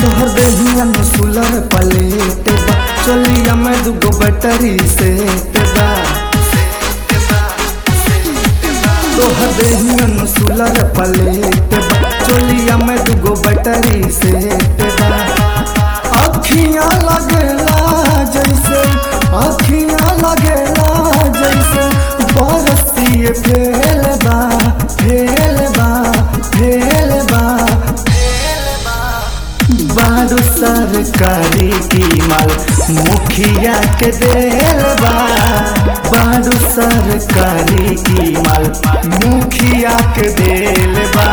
तोहर देहिया में सुलर पलेट बा चलिया में दुगो बैटरी सेट बा तोहर देहिया में सुलर पलेट बा चलिया में दुगो बैटरी सेट बा अखियां लगेला जैसे अखियां लगेला जैसे बरसिए फेल बा फेल बा फेल बा बारू सरकारी की माल मुखिया के देल बा बारू सरकारी की माल मुखिया के देल बा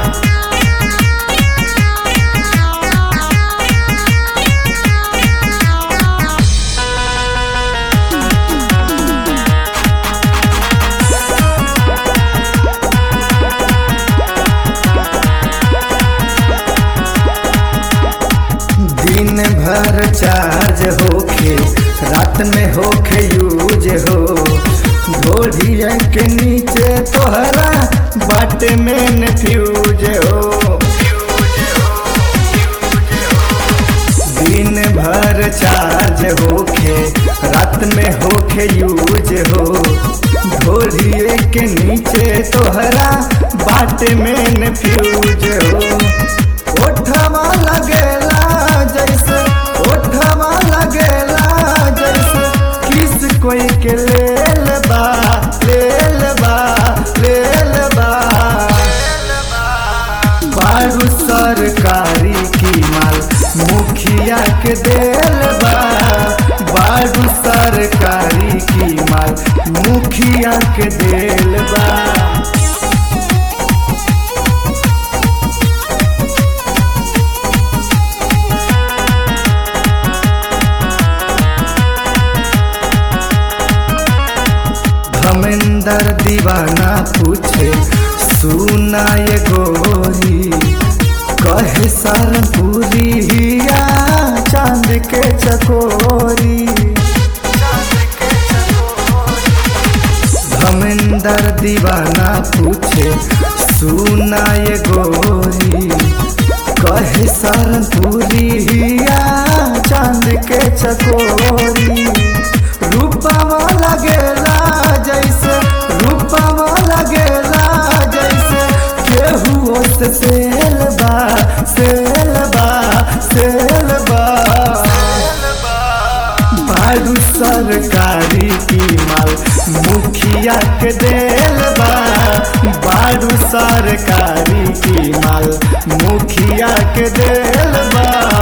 दिन भर चार्ज होखे रात में होखे यूज हो घोड़िया के नीचे तोहरा बाटे में फ्यूज हो दिन भर चार्ज होखे रात में होखे यूज हो घोड़िए के नीचे तोहरा बाटे में फ्यूज हो ओठवा लगेला जैसे ओठवा लगेला जैसे किस कोई के लेल बा लेल बा लेल बा बारू सरकारी की माल मुखिया के देल बा बारू सरकारी की माल मुखिया के देल बा धमेंदर दीवाना पूछे सुना ये गोरी कहे सरपुरी हिया चांद के चकोरी धमेंदर दीवाना पूछे सुना ये गोरी कहे सरपुरी हिया चांद के चकोरी रूपवा लगेला जैसे रूपवा लगेला जैसे केहू से सेल बा सेल बा सेल बा बारू सरकारी की माल मुखिया के देल बा बारू सरकारी की माल मुखिया के देल बा